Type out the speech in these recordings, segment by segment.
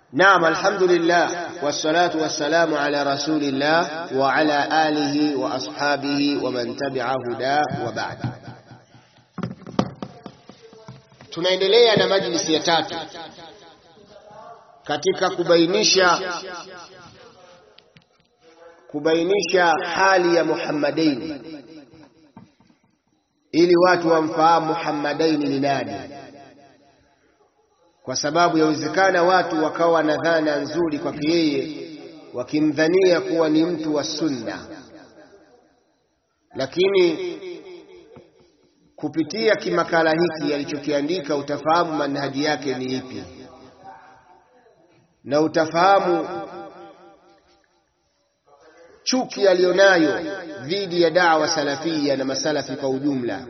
Naam, alhamdulillah wassalatu wassalamu ala rasulillah wa ala alihi wa ashabihi wa man tabi'a huda wa ba'd. Tunaendelea na majlisi ya tatu katika kubainisha kubainisha hali ya Muhammadaini ili watu wamfahamu Muhammadaini ni nani kwa sababu yawezekana watu wakawa na dhana nzuri kwake yeye wakimdhania kuwa ni mtu wa sunna, lakini kupitia kimakala hiki alichokiandika utafahamu manhaji yake ni ipi, na utafahamu chuki aliyonayo dhidi ya dawa salafia na masalafi kwa ujumla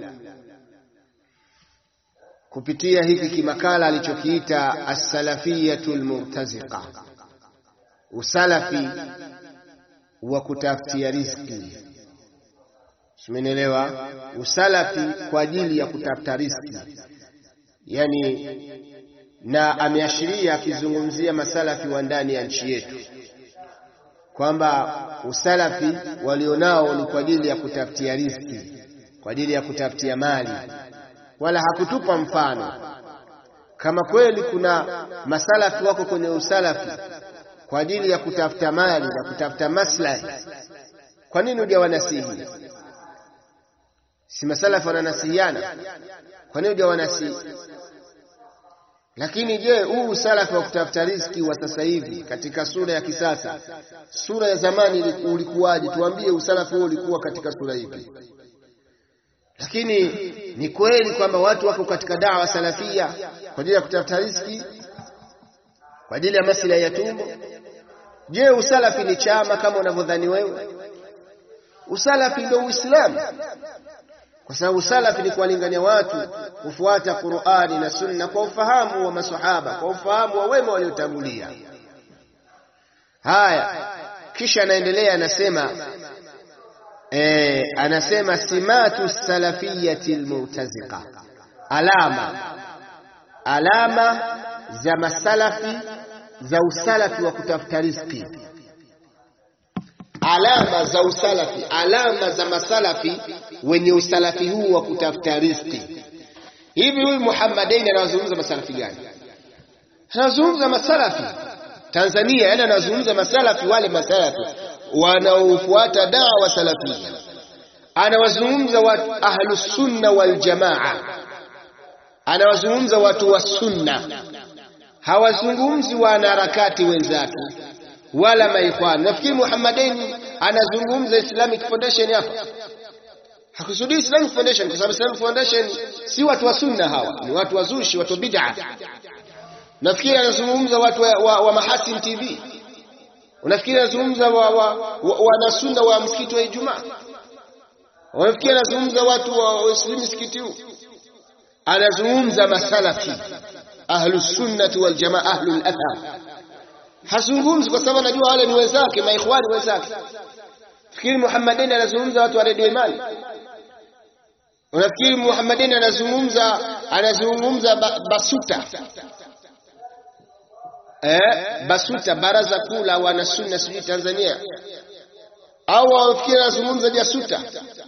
kupitia hiki kimakala alichokiita as-salafiyatu al-murtaziqa, usalafi wa kutafutia riziki. Simenielewa? Usalafi kwa ajili ya kutafuta riziki, yani, na ameashiria akizungumzia masalafi wa ndani ya nchi yetu kwamba usalafi walionao ni kwa ajili ya kutafutia riziki, kwa ajili ya kutafutia mali wala hakutupa mfano. Kama kweli kuna masalafi wako kwenye usalafi kwa ajili ya kutafuta mali na kutafuta maslahi, kwa nini hujawanasihi? Si masalafi wananasihiana? Kwa nini hujawanasihi? Lakini je, huu usalafi wa kutafuta riziki wa sasa hivi katika sura ya kisasa, sura ya zamani ulikuwaje? Tuambie, usalafi huo ulikuwa katika sura ipi? Lakini ni kweli kwamba watu wako katika dawa salafia kwa ajili ya kutafuta riziki, kwa ajili ya maslahi ya tumbo. Je, usalafi ni chama kama unavyodhani wewe? Usalafi ndio Uislamu, kwa sababu usalafi ni kuwalingania watu kufuata Qur'ani na Sunna kwa ufahamu wa maswahaba, kwa ufahamu wa wema waliotangulia. Haya, kisha anaendelea anasema E, anasema simatu salafiyati almurtaziqa, alama alama za masalafi za usalafi wa kutafuta riziki, alama za usalafi, alama za masalafi wenye usalafi huu wa kutafuta riziki. Hivi huyu Muhammadaini anawazungumza masalafi gani? Anazungumza masalafi Tanzania, yani anazungumza masalafi, wale masalafi wanaofuata dawa salafia, anawazungumza watu ahlus sunna wal jamaa, anawazungumza watu wa sunna, hawazungumzi wanaharakati wenzake wala maikhwan. Nafikiri Muhammadaini anazungumza Islamic Foundation hapa, hakusudii Islamic Foundation kwa sababu Islamic Foundation si watu wa sunna, hawa ni watu wazushi, watu wa bid'a. Nafikiri anazungumza watu wa, wa, wa Mahasin TV Unafikiri anazungumza wanasunna wa, wa, wa msikiti wa Ijumaa? Unafikiri anazungumza watu wa Waislamu msikiti huu? Anazungumza masalafi ahlus sunnati wal jamaa ahlul athar. Hazungumzi kwa sababu anajua wale ni wenzake, maikhwani wenzake. Fikiri Muhammadin anazungumza watu wa Radio Imani? Unafikiri Muhammadin anazungumza anazungumza ba, basuta Eh, BASUTA baraza kuu la wanasunna sijui Tanzania, au wafikiri anazungumza JASUTA,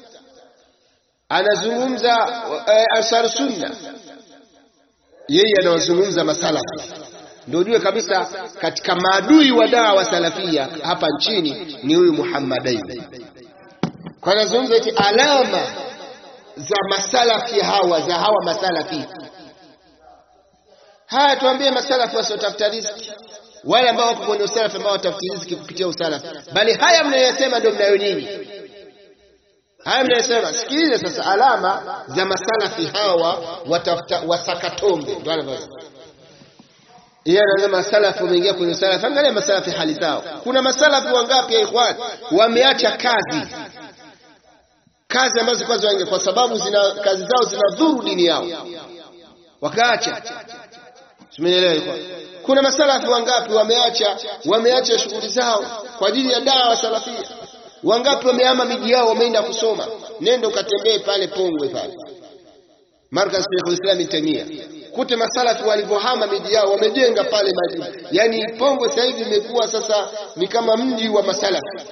anazungumza eh, Ansar Sunna. Yeye anawazungumza masalafi, ndio ujue kabisa katika maadui wa dawa salafia hapa nchini ni huyu Muhammadaini, kwa anazungumza eti alama za masalafi hawa za hawa masalafi Haya, tuambie masalafi wasiotafuta riziki, wale ambao wako kwenye usalafi, ambao watafuti riziki kupitia usalafi, bali haya mnayosema ndio mnayo nyinyi. Haya mnayosema, sikilize sasa, alama za masalafi hawa watafuta wasakatombe, ndio anavyosema yeye. Anasema masalafi wameingia kwenye usalafi. Angalia masalafi hali zao. Kuna masalafi wangapi ya ikhwan wameacha kazi, kazi ambazo kwanza wange, kwa sababu zina kazi zao zinadhuru dini yao, wakaacha Simenielewa? Kuna masalafi wangapi wameacha wameacha shughuli zao kwa ajili ya dawa salafia? Wangapi wamehama miji yao wameenda kusoma? Nenda ukatembee pale Pongwe pale, markaz Sheikhul Islam Tamia, kute masalafi walivyohama miji yao wamejenga pale majumba. Yani Pongwe sasa hivi imekuwa sasa ni kama mji wa masalafi,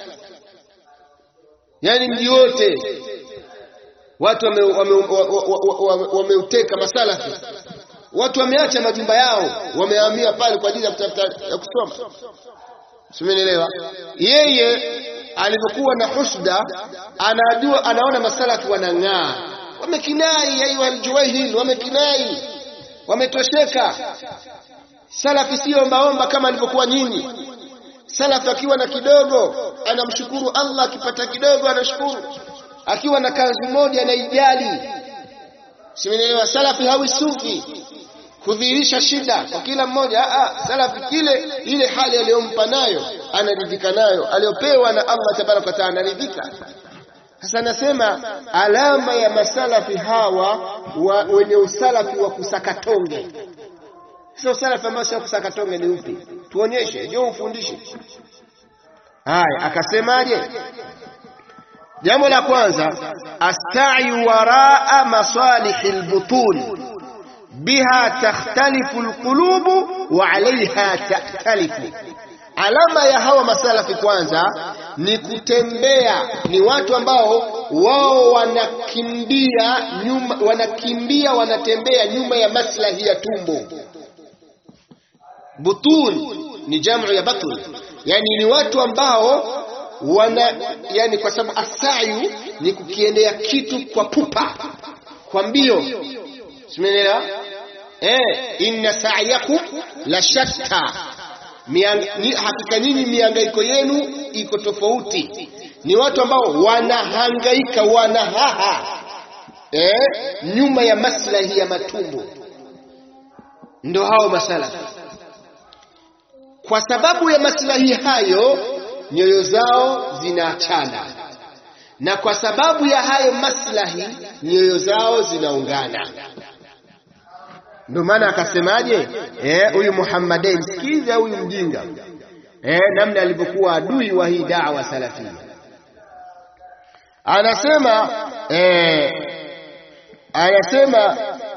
yani mji wote watu wameuteka wame, wame, wame, wame masalafi, watu wameacha majumba yao, wamehamia pale kwa ajili ya kutafuta ya kusoma. Simenielewa? Yeye alivyokuwa na husda, anajua anaona masalafi wanang'aa, wamekinai ayu aljuwahil, wamekinai, wametosheka. Salafi sio ombaomba kama alivyokuwa nyinyi. Salafi akiwa na kidogo anamshukuru Allah, akipata kidogo anashukuru, akiwa na kanzu moja anaijali. Simenielewa? Salafi hawi sufi kudhihirisha shida kwa kila mmoja. Aa, salafi kile ile hali aliyompa nayo anaridhika nayo, aliyopewa na Allah tabaraka wa taala anaridhika. Sasa nasema alama ya masalafi hawa wa, wenye usalafi wa kusakatonge. Sio usalafi ambao sio kusakatonge, ni upi? Tuonyeshe, ndio ufundishe. Haya, akasemaje? Jambo la kwanza, astayu waraa masalihi lbutun biha takhtalifu alqulubu wa alaiha taktalifu. Alama ya hawa masalafi kwanza ni kutembea, ni watu ambao wao wanakimbia nyuma, wanakimbia wanatembea nyuma ya maslahi ya tumbo. Butun ni jamu ya batun, yani ni watu ambao wana, yani kwa sababu asayu ni kukiendea kitu kwa pupa, kwa mbio, simenelewa Eh, inna sa'yakum la shatta, hakika nyinyi mihangaiko yenu iko tofauti. Ni watu ambao wanahangaika wanahaha, eh, nyuma ya maslahi ya matumbo, ndo hao masalafi. Kwa sababu ya maslahi hayo nyoyo zao zinaachana, na kwa sababu ya hayo maslahi nyoyo zao zinaungana. Ndio maana akasemaje, eh, huyu Muhammadin, sikiza huyu mjinga eh, namna alivyokuwa adui wa hii da'wa salafia. Anasema eh, anasema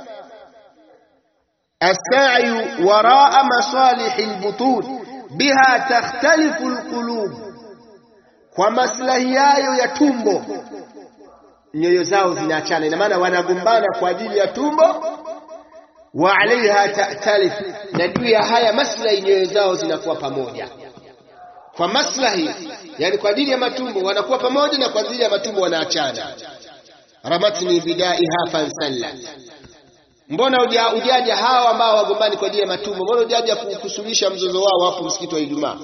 as-sa'yu waraa masalihi al-butun biha takhtalifu al-qulub, kwa maslahi yayo ya tumbo nyoyo zao zinaachana. Ina maana wanagombana kwa ajili ya tumbo wa alaiha ta'talif, na juu ya haya maslahi nyoyo zao zinakuwa pamoja. Kwa maslahi, yani kwa ajili ya matumbo wanakuwa pamoja, na kwa ajili ya matumbo wanaachana. ramatni bidaiha fansallat, mbona ujaja hawa ambao wagombani kwa ajili ya matumbo, mbona ujaja kusuluhisha mzozo wao hapo msikiti wa Ijumaa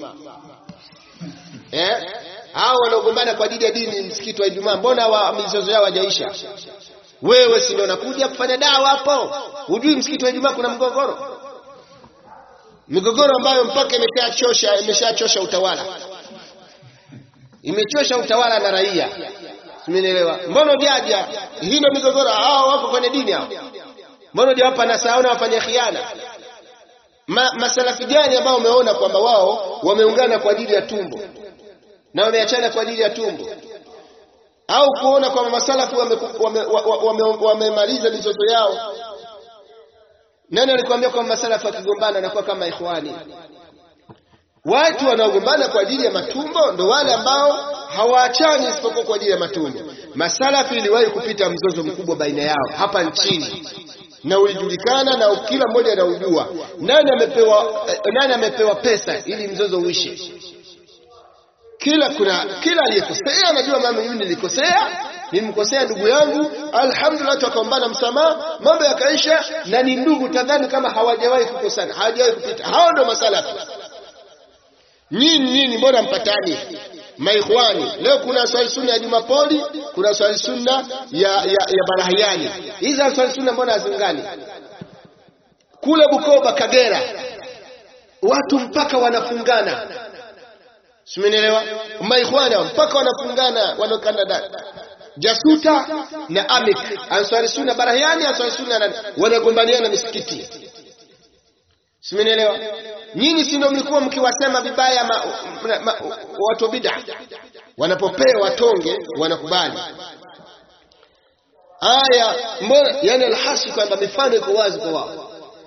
eh? hao wanaogombana kwa ajili ya dini msikiti wa Ijumaa, mbona wa mizozo yao hajaisha? Wewe si ndio unakuja kufanya dawa hapo? Hujui msikiti wa Ijumaa kuna mgogoro, migogoro ambayo mpaka imeshachosha imeshachosha utawala, imechosha utawala na raia. Simenielewa? Mbona ujaja? Hii ndio migogoro. Hao wako kwenye dini hao, mbona hujawapa nasaha na wafanya khiana? Ma, masalafi gani ambao umeona kwamba wao wameungana kwa ajili ya tumbo na wameachana kwa ajili ya tumbo au kuona kwamba masalafu wamemaliza wame, wame, wame mizozo yao. Nani alikwambia kwamba masalafu wakigombana anakuwa kama ikhwani? Watu wanaogombana kwa ajili ya matumbo ndo wale ambao hawaachani isipokuwa kwa ajili ya matumbo. Masalafu iliwahi kupita mzozo mkubwa baina yao hapa nchini na ulijulikana na kila mmoja anaujua. Nani amepewa, nani amepewa pesa ili mzozo uishe? kila kuna kila aliyekosea anajua mama, mimi nilikosea, nilimkosea ndugu yangu, alhamdulillah, tukaombana msamaha, mambo yakaisha, na ni ndugu, tadhani kama hawajawahi kukosana, hawajawahi kupita. Hao ndio masalafu. Nyinyi nyinyi, mbona mpatani maikhwani? Leo kuna swali sunna ya Jumapoli, kuna swali sunna ya, ya, ya Barahiani. Hizi swali sunna mbona hazingani? Kule Bukoba, Kagera, watu mpaka wanafungana Simenielewa? Maikhwana mpaka wanafungana wanakanda Jasuta na Amik, Ansari Sunna Barahiani, Ansari Sunna wanagombaniana misikiti. Simenielewa? Nyinyi si ndio mlikuwa mkiwasema vibaya ma, ma, ma, watu bid'a, wanapopewa tonge wanakubali. Aya mbona, yani alhasi kwamba mifano iko wazi kwa wao.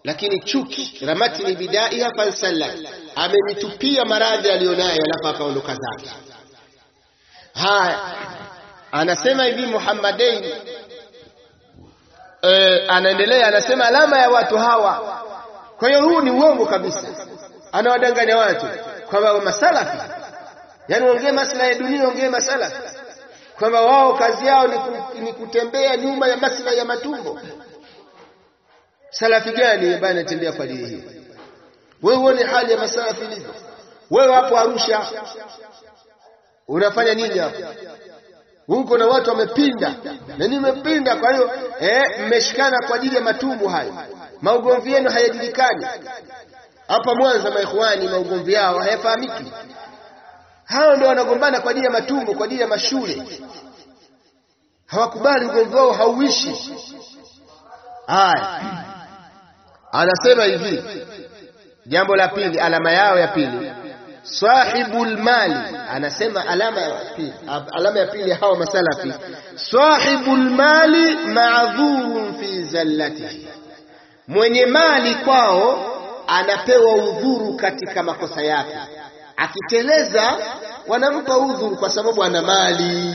lakini chuki ramatni bidaiha fansalla, amenitupia maradhi aliyonayo, alafu akaondoka zake. Haya, anasema hivi Muhammadain e, anaendelea anasema, alama ya watu hawa. Kwa hiyo huu ni uongo kabisa, anawadanganya watu kwamba masalafi, yani ongee maslahi ya dunia, ongee masalafi kwamba wao kazi yao ni, ku, ni kutembea nyuma ya maslahi ya matumbo. Salafi gani ambaye anatembea kwa dini hii? Wewe uone hali ya masalafi ilivyo. Wewe hapo Arusha unafanya nini hapo? Huko na watu wamepinda na nimepinda. Kwa hiyo eh, mmeshikana kwa ajili ya matumbo hayo, maugomvi yenu hayajulikani. Hapa Mwanza maikhwani, maugomvi yao hayafahamiki. Hao ndio wanagombana kwa ajili ya matumbo, kwa ajili ya mashule. Hawakubali ugomvi wao hauishi. Haya, anasema hivi, jambo la pili, alama yao ya pili, sahibul mali. Anasema alama ya pili, alama ya pili hawa masalafi, sahibul mali ma'dhurun fi zallatihi, mwenye mali kwao anapewa udhuru katika makosa yake akiteleza wanampa udhuru kwa sababu ana mali.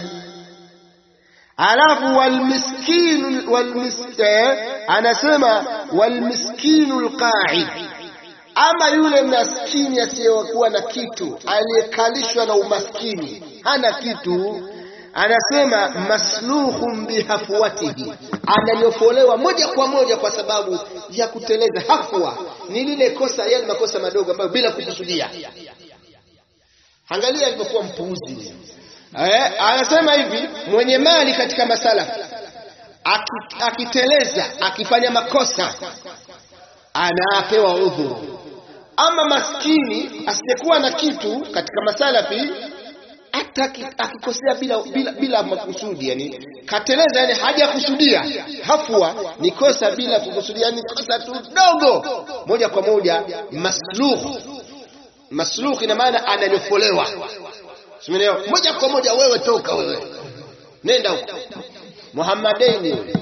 Alafu walmiskinu walmiske, anasema walmiskinu alqa'id, ama yule maskini asiyekuwa na kitu, aliyekalishwa na umaskini, hana kitu, anasema masluhun bihafwatihi, ananyofolewa moja kwa moja kwa sababu ya kuteleza. Hafwa ni lile kosa, yale makosa madogo ambayo bila kukusudia Angalia alivyokuwa mpuuzi. Eh, anasema hivi mwenye mali katika masala akiteleza, akifanya makosa anapewa udhuru. Ama maskini asiyekuwa na kitu katika masalafi hata akikosea bila, bila, bila makusudi, yani kateleza, yani hajakusudia. Hafwa ni kosa bila kukusudia, yani kosa tu dogo, moja kwa moja masluh Maslukh ina maana ananyofolewa, simeelewa? Moja kwa moja, wewe toka, wewe nenda huko. Muhammadaini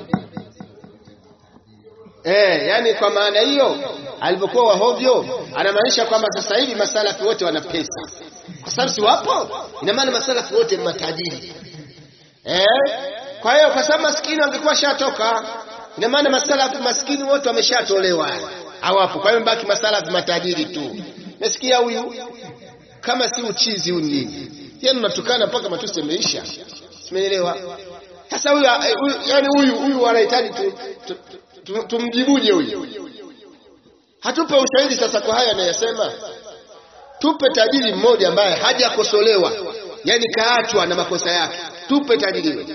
eh, yani kwa maana hiyo alipokuwa wahovyo, anamaanisha kwamba sasa hivi masalafi wote wana pesa, kwa sababu si wapo. Ina maana masalafi wote ni matajiri eh. Kwa hiyo kwa sababu maskini wangekuwa shatoka, ina maana masalafi maskini wote wameshatolewa, hawapo. Kwa hiyo mbaki masalafi matajiri tu. Nasikia huyu kama si uchizi huyu nini? Yaani unatukana mpaka matusi yameisha. Simeelewa. Sasa huyu yani huyu huyu anahitaji tu, tu, tu, tumjibuje huyu? Hatupe ushahidi sasa kwa haya anayosema. Tupe tajiri mmoja ambaye hajakosolewa, yani kaachwa na makosa yake. Tupe tajiri huyo.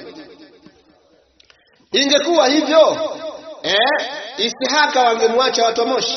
Ingekuwa hivyo eh, Isihaka wangemwacha watu wa Moshi.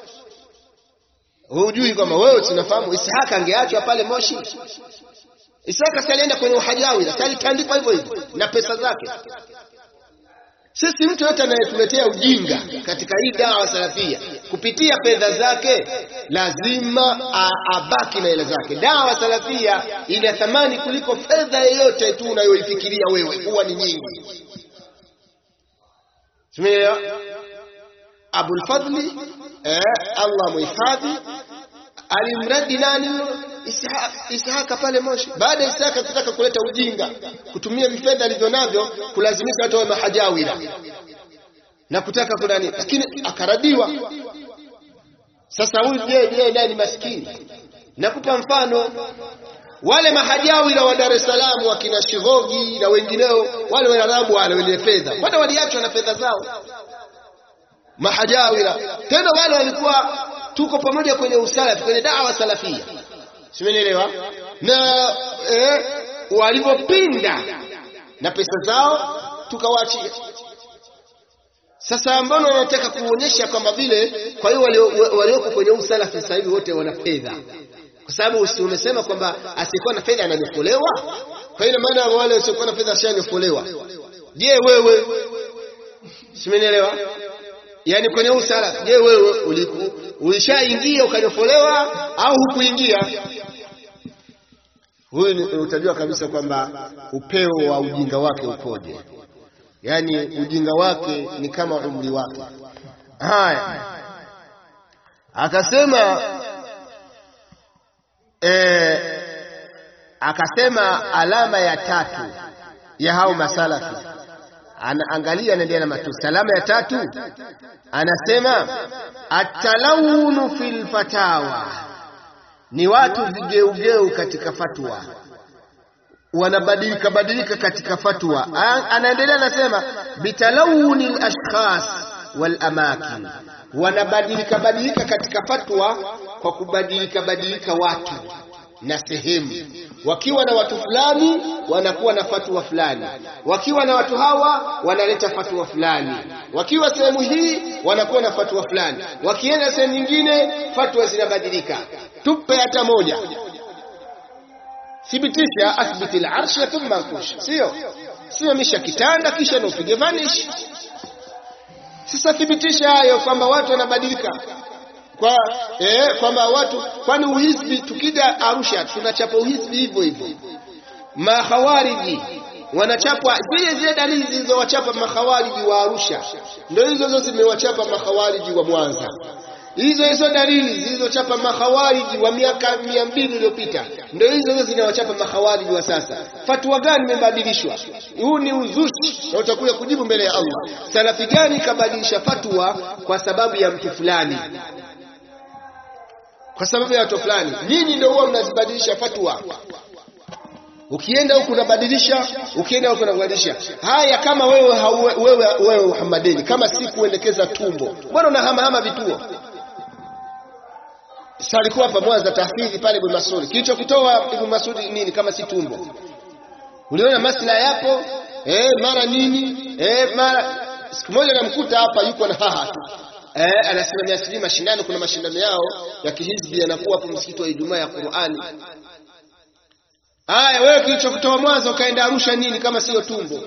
Hujui kwamba wewe tunafahamu Isihaka angeachwa pale Moshi. Isihaka si alienda kwenye uhajawi, sasa alitandikwa hivyo hivyo na pesa zake. Sisi mtu yote anayetuletea ujinga katika hii dawa salafia kupitia fedha zake lazima abaki na hela zake. Dawa salafia ina thamani kuliko fedha yoyote tu unayoifikiria wewe, huwa ni nyingi. Tumeelewa? Abul Fadli eh, Allah muhifadhi alimradi nani Ishaka pale Moshi. Baada ya Ishaka kutaka kuleta ujinga, kutumia vifedha alivyo navyo kulazimisha watu wawe mahajawira na kutaka kunani, lakini akaradiwa. Sasa huyu je, je naye ni maskini? Nakupa mfano wale mahajawira wa Dar es Salaam wakina Shivogi na wengineo, wale Waarabu wale wenye fedha, wale waliachwa na fedha zao mahajawira tena wale walikuwa tuko pamoja kwenye usalafi kwenye dawa salafia, simenielewa? Na eh, walivyopinda na pesa zao tukawaachia. Sasa mbona wanataka kuonyesha kwamba vile, kwa hiyo walioko kwenye usalafi sasa hivi wote wana fedha, kwa sababu si umesema kwamba asiyekuwa na fedha ananyofolewa? Kwa hiyo maana wale wasiokuwa na fedha ashanyofolewa. Je, wewe simenielewa? Yaani kwenye usala, je, wewe ulishaingia ukanyofolewa au hukuingia? Huyu utajua kabisa kwamba upeo wa ujinga wake ukoje. Yaani ujinga wake ni kama umri wake. Haya, akasema eh, akasema alama ya tatu ya hao masalafi anaangalia anaendelea na matusi. Alama ya tatu anasema atalawunu fil fatawa, ni watu vigeugeu katika fatwa, wanabadilika badilika katika fatwa. Anaendelea anasema bitalawuni alashkhas wal amakin, wanabadilika badilika katika fatwa kwa kubadilika badilika watu na sehemu wakiwa na watu fulani wanakuwa na fatwa fulani, wakiwa na watu hawa wanaleta fatwa fulani, wakiwa sehemu hii wanakuwa na fatwa fulani, wakienda sehemu nyingine fatwa zinabadilika. Tupe hata moja, thibitisha, athbiti al-arsha thumma ankush, sio simamisha kitanda kisha naupige vanish. Sasa thibitisha hayo kwamba watu wanabadilika kwa eh, kwamba watu kwani uhisbi, tukija Arusha tunachapa uhisbi hivyo hivyo. Makhawariji wanachapwa zile zile dalili zilizowachapa makhawariji wa Arusha, ndio hizo hizo zimewachapa makhawariji wa Mwanza. Hizo hizo dalili zilizochapa makhawariji wa miaka mia mbili iliyopita ndio hizo hizo zinawachapa makhawariji wa sasa. Fatwa gani imebadilishwa? Huu ni uzushi na utakuja kujibu mbele ya Allah. Salafi gani kabadilisha fatwa kwa sababu ya mtu fulani? kwa sababu ya watu fulani. Nyinyi ndio huwa mnazibadilisha fatwa. Ukienda huku unabadilisha, ukienda huku unabadilisha. Haya, kama wewe hauwe, wewe wewe Muhammadini, kama si kuendekeza tumbo, mbona unahamahama vituo? Sasa alikuwa hapa Mwanza tahfidhi pale Ibn Masudi. Kilichokitoa Ibn Masudi nini kama si tumbo? Uliona maslahi yapo, eh, mara nini? Eh, mara siku moja namkuta hapa yuko na haha tu. Eh, anasimamia sijui mashindano, kuna mashindano yao ya kihizbi yanakuwa hapo msikiti wa Ijumaa ya Qur'ani. Haya, wewe kilichokutoa Mwanza ukaenda Arusha nini kama sio tumbo?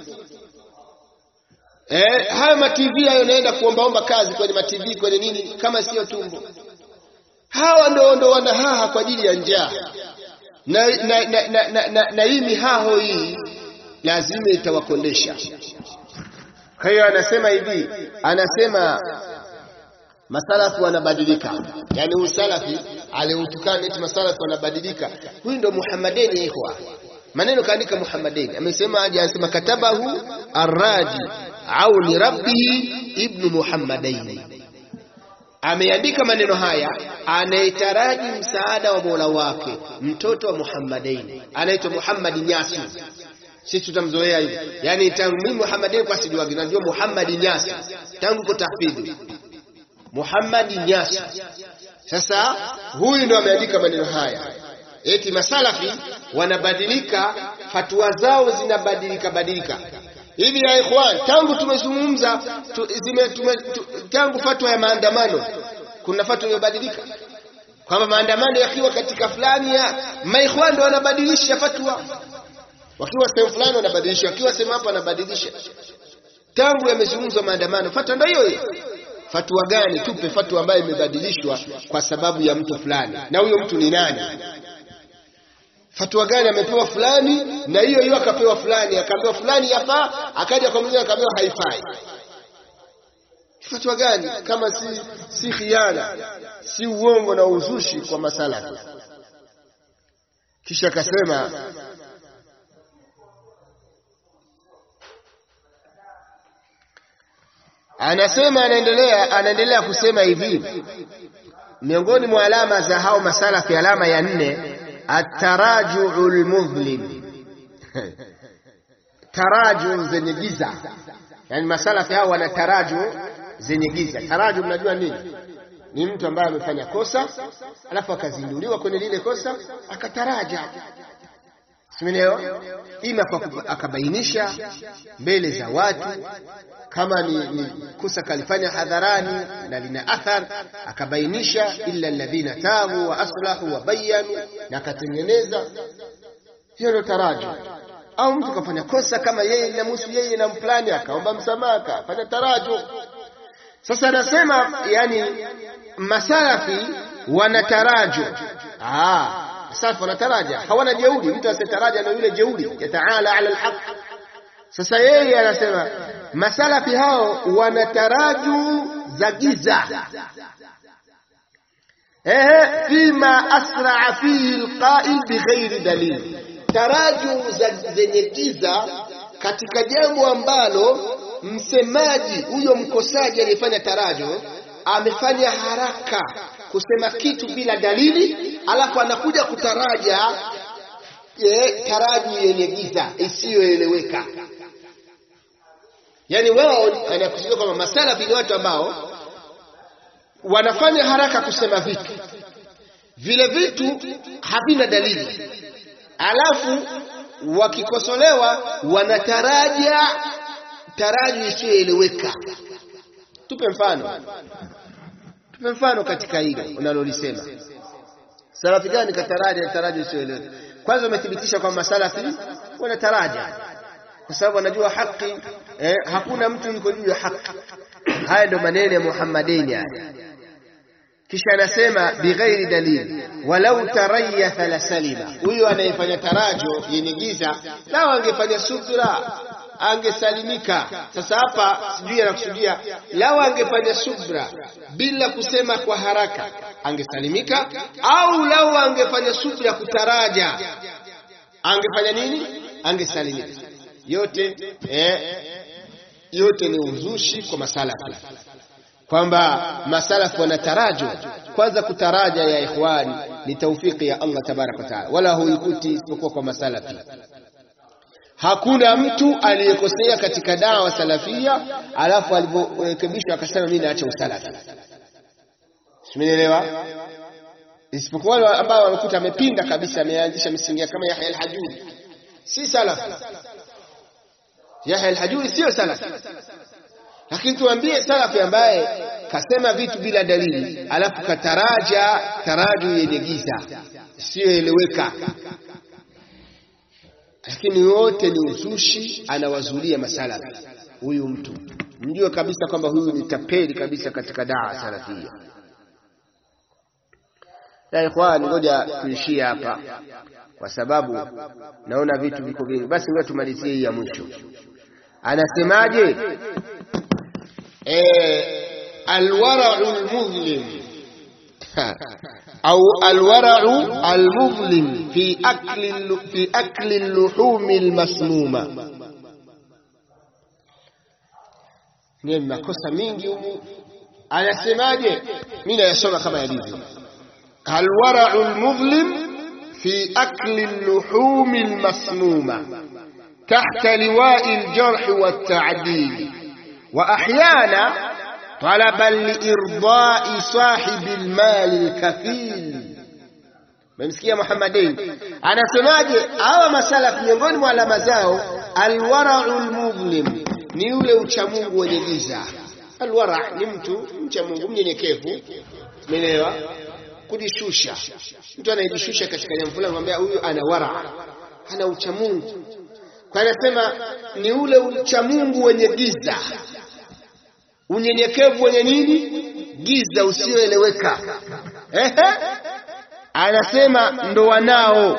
Eh, haya ma TV hayo naenda kuombaomba kazi kwenye ma TV kwenye nini kama sio tumbo? Hawa ndo ndo wanahaha kwa ajili ya njaa na, na, na, na, na, na, na hii mihaho hii lazima itawakondesha. Kwa hiyo anasema hivi, anasema masalafu wanabadilika, yani usalafi aliutukana eti masalafu wanabadilika. Huyu ndo Muhammadeni ikhwa, maneno kaandika Muhammadeni, amesema aje? Anasema katabahu arraji au ni rabbihi ibnu Muhammadaini, ameandika maneno haya anayetaraji msaada wa Mola wake, mtoto wa Muhammadaini anaitwa Muhammad Nyasu. Sisi tutamzoea hivi, yani tangu mimi Muhammadini kwa sijuagi, najua Muhammad Nyasu tangu ko tahfidhi Muhammad Nyasu. Sasa huyu ndo ameandika maneno haya, eti masalafi wanabadilika, fatwa zao zinabadilika badilika hivi. Ya ikhwan, tangu tumezungumza tu, zime, tume, tu, tangu fatwa ya maandamano, kuna fatwa imebadilika kwamba maandamano yakiwa katika fulani ya maikhwan ndo wanabadilisha fatwa, wakiwa sehemu fulani wanabadilisha, wakiwa sehemu hapa wanabadilisha. Tangu yamezungumzwa maandamano, fatwa ndo hiyo hiyo fatwa gani? Tupe fatwa ambayo imebadilishwa kwa sababu ya mtu fulani, na huyo mtu ni nani? Fatwa gani amepewa fulani, na hiyo hiyo akapewa fulani, akaambiwa fulani yafaa, akaja kwa mwingine akaambiwa haifai. Fatwa gani kama si si khiana, si uongo na uzushi kwa masala? Kisha akasema anasema anaendelea anaendelea kusema hivi, miongoni mwa alama za hao masalafi, alama ya nne, atarajuu lmudhlim taraju zenye giza. Yani masalafi hao wana taraju zenye giza. Taraju mnajua nini? Ni mtu ambaye amefanya kosa alafu akazinduliwa kwenye lile kosa akataraja Simeneo, ima kwa akabainisha mbele za watu kama ni, ni kosa kalifanya hadharani na lina athar, akabainisha illa alladhina tabu wa aslahu wa bayanu, na akatengeneza. Hiyo ndio taraji. Au mtu kafanya kosa kama yeye linamhusu yeye na mplani, akaomba msamaha, akafanya taraju. Sasa anasema yani masalafi wana taraju ah Salafu wanataraja, hawana jeuri. Mtu asiyetaraja na yule jeuri, yataala ala alhaq. Sasa yeye anasema masalafi hao wana taraju za giza, ehe fima asraa fihi alqa'il bighairi dalil taraju zenye giza katika jambo ambalo msemaji huyo mkosaji aliyefanya tarajo amefanya haraka kusema kitu bila dalili alafu anakuja kutaraja ye, taraju yenye giza isiyoeleweka yani wao anakusudia kwamba masalafi ni watu ambao wanafanya haraka kusema vitu vile vitu havina dalili alafu wakikosolewa wanataraja taraji isiyoeleweka tupe mfano tupe mfano katika hilo unalolisema salafi gani kataraja taraji isiyoeleweka kwanza umethibitisha kwamba salafi wanataraja kwa sababu wanajua haki eh, hakuna mtu yuko juu ya haki haya ndio maneno ya Muhammadini haya kisha anasema bighairi dalili walau tarayatha la salima huyo anayefanya tarajo yenye giza lao angefanya subra angesalimika sasa hapa sijui anakusudia lao angefanya subra bila kusema kwa haraka angesalimika au lao angefanya subra kutaraja angefanya nini angesalimika yote eh, yote ni uzushi kwa masalafi kwamba masalafu wanatarajo kwanza kutaraja ya ikhwani ni taufiki ya Allah tabaraka wa taala wala huikuti isipokuwa kwa masalafi hakuna mtu aliyekosea katika dawa salafia alafu alivyorekebishwa akasema mimi naacha usalafi simenielewa isipokuwa wale ambao wamekuta amepinda kabisa ameanzisha misingi kama Yahya al-Hajuri si salafi Yahya al-Hajuri sio salafi lakini tuambie salafi ambaye kasema vitu bila dalili alafu kataraja taraju yenye giza isiyoeleweka lakini wote ni uzushi anawazulia masalafi huyu mtu mjue kabisa kwamba huyu ni tapeli kabisa katika daa salafia ya ikhwani ngoja tuishie hapa kwa sababu naona vitu viko vingi basi ngoja tumalizie hii ya mwisho anasemaje alwarau almudhlim au alwarau almudhlim fi akli fi akli luhumi almasmuma ni makosa mingi humu anasemaje mimi nayasoma kama yalivyo alwarau almudhlim fi akli luhumi almasmuma تحت لواء الجرح والتعديل وأحيانا طلبا لإرضاء صاحب المال الكفيل memsikia Muhammadin anasemaje hawa masalaf miongoni mwa alama zao alwarau lmudhlim ni yule uchamungu wenye giza alwara ni mtu mcha Mungu mnyenyekevu umeelewa kujishusha mtu anayejishusha katika jambo fulani anamwambia huyu ana wara ana uchamungu kwa anasema ni ule uchamungu wenye giza unyenyekevu wenye nini giza usioeleweka ehe anasema ndo wanao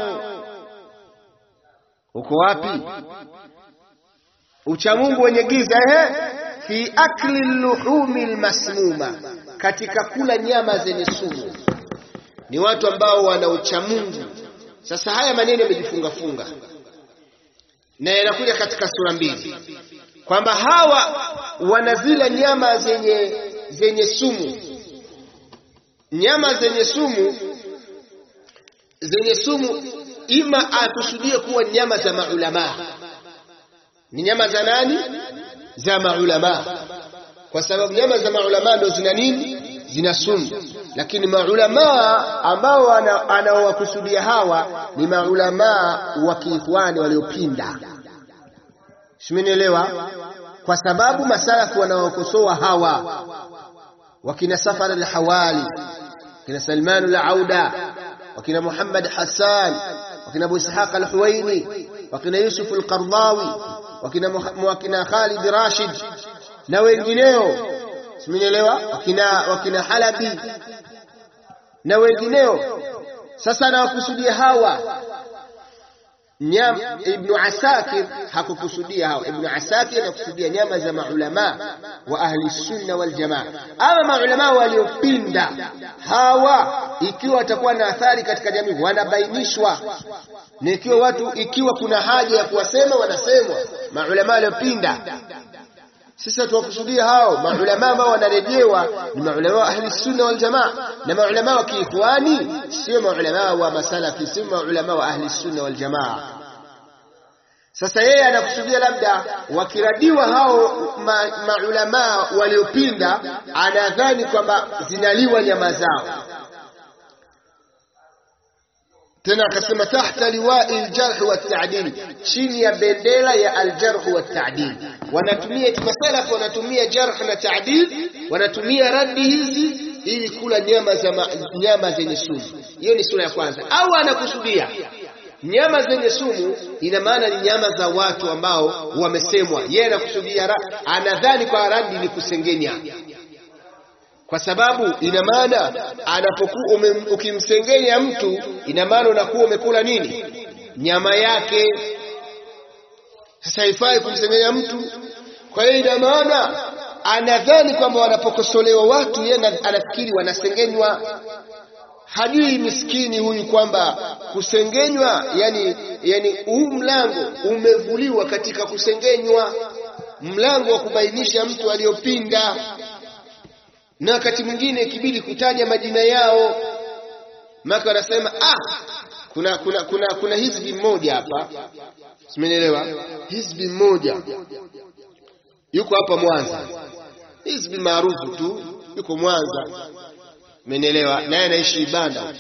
uko wapi uchamungu wenye giza ehe fi akli luhumi lmasmuma katika kula nyama zenye sumu ni watu ambao wana uchamungu sasa haya maneno yamejifungafunga na yanakuja katika sura mbili kwamba hawa wanazila nyama zenye zenye sumu nyama zenye sumu zenye sumu ima akusudie kuwa nyama za maulamaa ni nyama za nani za maulamaa kwa sababu nyama za maulamaa ndo zina nini zina sumu lakini maulamaa ambao anaowakusudia hawa ni maulamaa wa kiikhwani waliopinda simenielewa kwa sababu masalafu wanaokosoa hawa wakina Safar al-Hawali wakina Salman al-Auda wakina Muhammad Hassan wakina Abu Ishaq al-Huwaini wakina Yusuf al-Qardawi wakina wakina Khalid Rashid na wengineo simenielewa wakina wakina Halabi na wengineo sasa nawakusudia hawa nyam Ibn Asakir hakukusudia hao. Ibn Asakir anakusudia nyama za maulama wa ahli sunna wal jamaa. Ama maulama waliopinda hawa, ikiwa watakuwa na athari katika jamii, wanabainishwa na ikiwa watu, ikiwa kuna haja ya kuwasema, wanasemwa maulama waliopinda. Sasa tuwakusudia hao maulama ambao wanarejewa ni maulama wa ahli sunna wal jamaa, na maulama wa kiikhwani sio maulama wa masalafi, sio maulama wa ahli sunna wal jamaa. Sasa yeye anakusudia labda wakiradiwa hao ma, maulama waliopinda, anadhani kwamba zinaliwa nyama zao. Tena akasema tahta liwai aljarh wa ta'dil, chini ya bendera ya aljarh wa ta'dil. Wanatumia masalafu, wanatumia jarh na ta'dil, wanatumia radi hizi ili kula nyama za ma, nyama zenye sumu. Hiyo ni sura ya kwanza. Au anakusudia nyama zenye sumu, ina maana ni nyama za watu ambao wamesemwa. Yeye anakusudia, anadhani kwa radi ni kusengenya kwa sababu ina maana anapokuwa ukimsengenya mtu, ina maana unakuwa umekula nini? Nyama yake. Sasa haifai kumsengenya mtu. Kwa hiyo ina maana anadhani kwamba wanapokosolewa watu, yeye anafikiri wanasengenywa. Hajui miskini huyu kwamba kusengenywa, yani, yani huu mlango umevuliwa katika kusengenywa, mlango wa kubainisha mtu aliyopinda na wakati mwingine ikibidi kutaja majina yao, maka wanasema ah, kuna kuna kuna kuna hizbi mmoja hapa, simenielewa? Hizbi mmoja yuko hapa Mwanza, hizbi maarufu tu, yuko Mwanza, umenielewa? Naye anaishi Ibanda.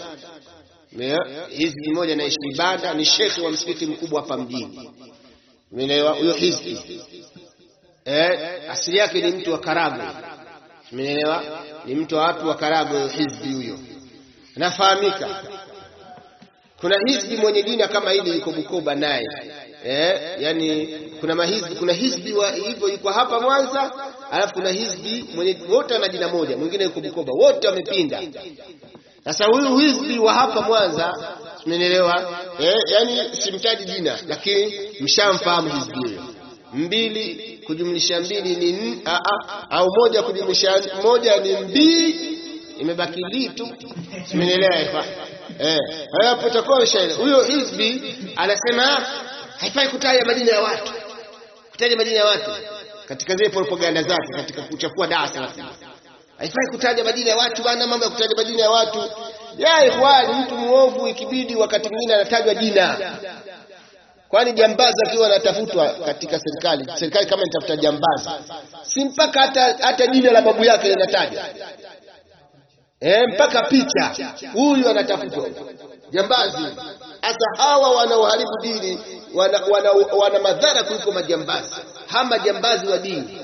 Hizbi mmoja anaishi Ibanda, ni shekhi wa msikiti mkubwa hapa mjini, umenielewa? Huyo hizbi eh, asili yake ni mtu wa Karagwe Umeelewa? Ni mtu wa watu wa Karagwe, hizbi huyo nafahamika. Kuna hizbi mwenye jina kama hili yuko Bukoba naye eh, yani kuna mahizbi, kuna hizbi wa hivyo yuko hapa Mwanza, alafu kuna hizbi mwenye wote ana jina moja, mwingine yuko Bukoba, wote wamepinda. Sasa huyu hizbi wa hapa Mwanza, umeelewa? Eh, yani simtaji jina, lakini mshamfahamu hizbi huyo. Mbili kujumlisha mbili ni a, a, au moja kujumlisha moja ni mbili, imebaki li tu, simenielewa? Eh, hapo utakuwa ushaelewa. Huyo hizbi anasema haifai kutaja majina ya watu, kutaja majina ya watu katika zile propaganda zake, katika kuchafua darasa haifai kutaja majina ya watu bana, mambo ya kutaja majina ya watu ya ikhwani. Mtu muovu ikibidi wakati mwingine anatajwa jina Kwani jambazi akiwa anatafutwa katika serikali, serikali kama inatafuta jambazi, si mpaka hata hata jina la babu yake linatajwa eh, mpaka picha, huyu anatafutwa jambazi. Hasa hawa wanaoharibu dini wana, wana, wana madhara kuliko majambazi, hama majambazi wa dini.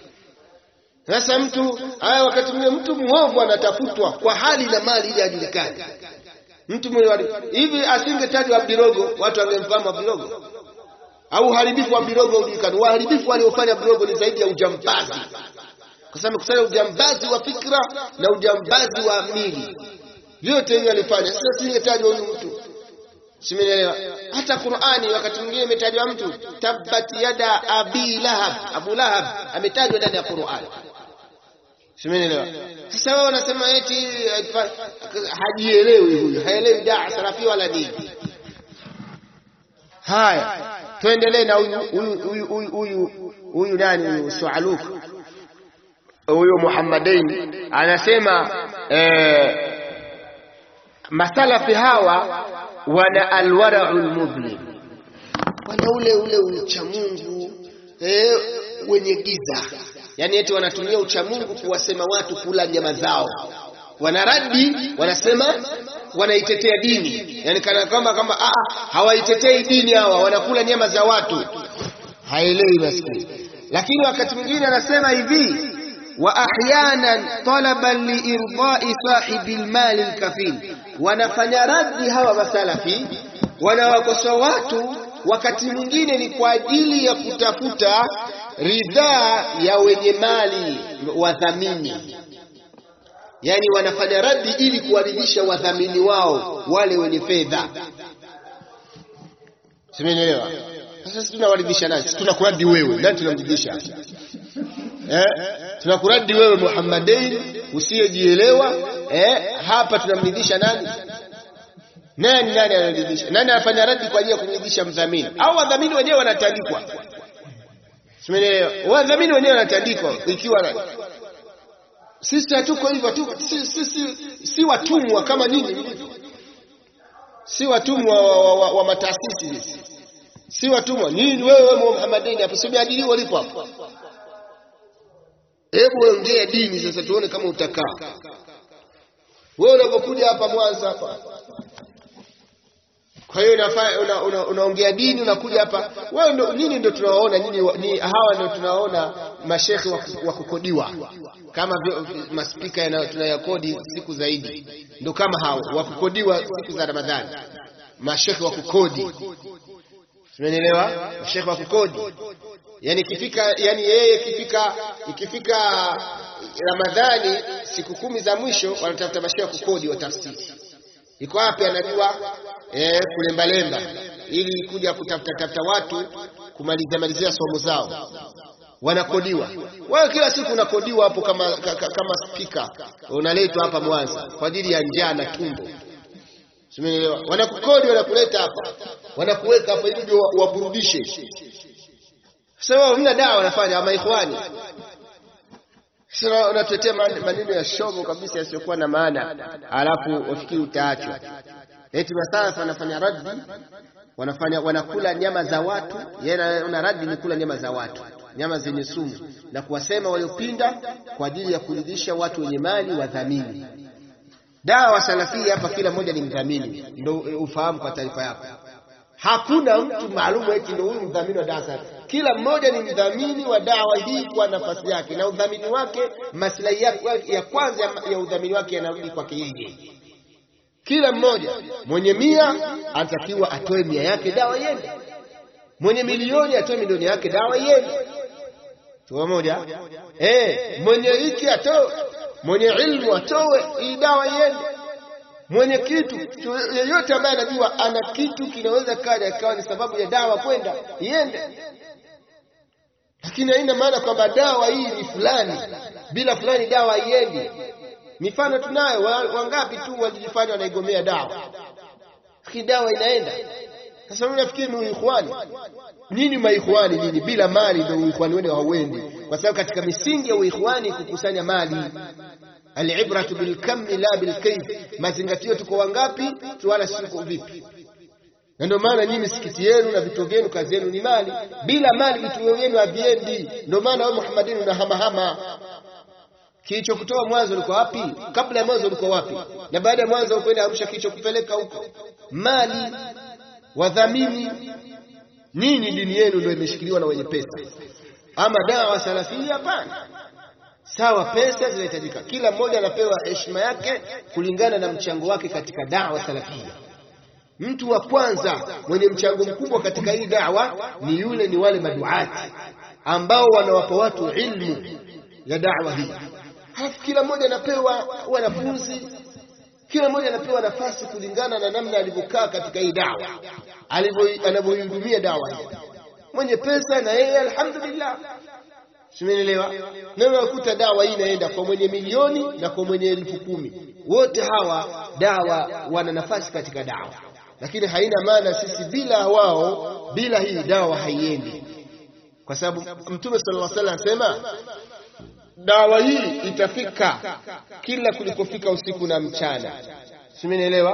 Sasa mtu haya, wakati mwingine mtu mwovu anatafutwa kwa hali na mali ili ajulikane mtu mwenye hivi asingetajwa Abdirogo, watu wangemfahamu Abdirogo au uharibifu wa Abdirogo ujulikana. Uharibifu waliofanya Abdirogo ni zaidi ya ujambazi, kwa sababu kusanya ujambazi wa fikra na ujambazi wa mili, vyote hivyo alifanya. Sasa singetajwa huyu mtu, simenielewa. Hata Qur'ani wakati mwingine imetajwa mtu, tabbat yada abi lahab, Abu Lahab ametajwa ndani ya Qur'ani. Simenielewa. Sasa wao wanasema eti hajielewi huyu, haelewi daa salafi wala dini. Haya, tuendelee na huyu huyu huyu huyu huyu nani huyu Sualuk huyu Muhammadain anasema eh, masalafi hawa wana alwara'ul mudhlim, wana ule ule uchamungu eh, wenye giza Yaani eti wanatumia uchamungu kuwasema watu kula nyama zao, wanaradi, wanasema wanaitetea dini, yaani kana kwamba kama hawaitetei dini, hawa wanakula nyama za watu. Haelewi maskini. Lakini wakati mwingine anasema hivi, wa ahyanan talaban liirdai sahibi lmali lkafil, wanafanya radi hawa masalafi, wanawakosoa watu wakati mwingine ni kwa ajili ya kutafuta ridhaa ya wenye mali wadhamini, yaani wanafanya radi ili kuwaridhisha wadhamini wao wale wenye fedha. Simenielewa? Sasa sisi tunawaridhisha nani? Sisi tunakuradi wewe. Nani tunamridhisha? Eh? Tunakuradi wewe Muhammadain usiyejielewa. Eh? Hapa tunamridhisha nani? Nani nani anaridhisha? Nani anafanya radi kwa ajili ya kumridhisha mdhamini? Au wadhamini wenyewe wanatandikwa? Simenielewa? Wadhamini wenyewe wanatandikwa ikiwa nani? Sisi hatuko hivyo tu, si, si, si, si watumwa kama nyinyi si watumwa wa, wa, wa, wa mataasisi hizi, si watumwa nini. Wewe Muhammadini hapo simeajiriwa ulipo hapo, hebu ongea dini sasa, tuone kama utakaa. Wewe unapokuja hapa Mwanza hapa, kwa hiyo unaongea una, una, una dini, unakuja hapa wewe ndo, nini ndo tunawaona nyinyi ni hawa ndo tunawaona mashekhe wa kukodiwa kama maspika tunayakodi siku zaidi, ndo kama hao wa kukodiwa siku za Ramadhani, mashekhe wa kukodi. Tumeelewa? Mashekhe wa kukodi, yani ikifika, yani yeye ikifika, ikifika Ramadhani siku kumi za mwisho wanatafuta mashekhe wa kukodi wa tafsiri. Iko wapi? Anajua eh, kulembalemba ili kuja kutafuta tafuta watu kumalizia malizia somo zao wanakodiwa. Wewe kila siku unakodiwa hapo kama, kama spika unaletwa hapa Mwanza kwa ajili ya njaa na tumbo. Simeelewa? Wanakukodi, wanakuleta hapa, wanakuweka hapa ili waburudishe. Sasa hamna dawa wanafanya ama ikhwani. Sasa unatuletea maneno ya shogo kabisa yasiyokuwa na maana, alafu wafikiri utaachwa. Eti masalafu wanafanya raddi, wanafanya wanakula nyama za watu, yeye una raddi ni kula nyama za watu nyama zenye sumu na kuwasema waliopinda kwa ajili ya kuridhisha watu wenye mali wadhamini. Dawa salafia hapa, kila mmoja ni mdhamini, ndio ufahamu kwa taarifa yako. Hakuna mtu maalum eti ndio huyu mdhamini wa dawa salafia. Kila mmoja ni mdhamini wa dawa hii kwa nafasi yake, na udhamini wake, maslahi yake ya kwanza ya udhamini wake yanarudi kwake yeye. Kila mmoja mwenye mia anatakiwa atoe mia yake, dawa iende. Mwenye milioni atoe milioni yake, dawa iende tuwa moja eh, mwenye hiki atoe, mwenye ilmu atoe, hii dawa iende. Mwenye kitu yeyote ambaye anajua ana kitu kinaweza kaja ikawa ni sababu ya dawa kwenda iende, lakini haina maana kwamba dawa hii ni fulani, bila fulani dawa haiendi. Mifano tunayo, wangapi tu walijifanya wanaigomea dawa, lakini dawa inaenda. Sasa mimi nafikiri ni uikhwani nini maikhwani nini? Bila mali ndio uikhwani wenu hauendi, kwa sababu katika misingi ya uikhwani kukusanya mali. Alibratu bilkammi la bilkayf, mazingatio tuko wangapi tu wala siko vipi. Na ndio maana nyinyi misikiti yenu na vituo vyenu kazi yenu ni mali. Bila mali vituo vyenu haviendi. Ndio maana wewe Muhammadini unahamahama. Kilichokutoa mwanzo ulikuwa wapi? Kabla ya mwanzo ulikuwa wapi? Na baada ya mwanzo ukwenda Arusha, kilichokupeleka huko mali, wadhamini nini? Dini yenu ndio imeshikiliwa na wenye pesa, ama dawa salafia? Hapana. Sawa, pesa zinahitajika, kila mmoja anapewa heshima yake kulingana na mchango wake katika dawa salafia. Mtu wa kwanza mwenye mchango mkubwa katika hii dawa ni yule, ni wale maduati ambao wanawapa watu ilmu ya dawa hii. Halafu kila mmoja anapewa wanafunzi, kila mmoja anapewa nafasi kulingana na namna alivyokaa katika hii dawa, anavyoihudumia dawa hii. Mwenye pesa na yeye alhamdulillah, simenielewa. Na unakuta dawa hii inaenda kwa mwenye milioni na kwa mwenye elfu kumi, wote hawa dawa wana nafasi katika dawa, lakini haina maana sisi bila wao, bila hii dawa haiendi, kwa sababu Mtume sallallahu alaihi wasallam anasema dawa hii itafika kila kulikofika usiku na mchana, simenielewa?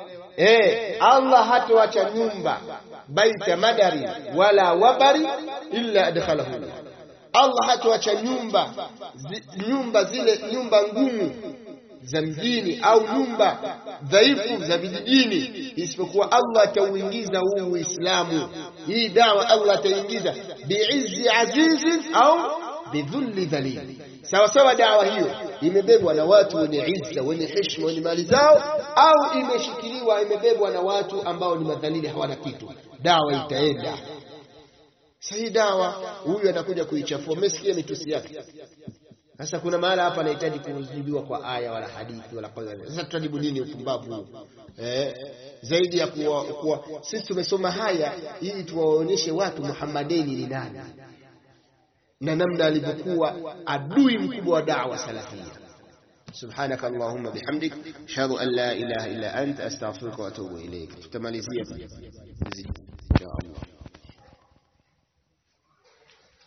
Eh, Allah hatoacha nyumba baita madari wala wabari illa adkhalahu. Allah hatoacha nyumba zi, nyumba zile nyumba ngumu za mjini au nyumba dhaifu za vijijini, isipokuwa Allah atauingiza huu Uislamu, hii dawa Allah ataingiza biizzi azizin au bidhulli dhalili Sawa sawa, dawa hiyo imebebwa na watu wenye izza, wenye heshima, wenye mali zao, au imeshikiliwa imebebwa na watu ambao ni madhalili, hawana kitu, dawa itaenda. Sasa hii dawa, huyu anakuja kuichafua. Umesikia mitusi yake? Sasa kuna mahala hapa anahitaji kujibiwa kwa aya wala hadithi wala kwa. Sasa tutajibu nini upumbavu huu? Eh, zaidi ya kuwa, kuwa sisi tumesoma haya ili tuwaonyeshe watu Muhammadeni ni nani na namna alivyokuwa adui mkubwa wa da'wa salafia. سبحانك اللهم بحمدك أشهد أن لا إله إلا أنت أستغفرك وأتوب إليك. tutamalizia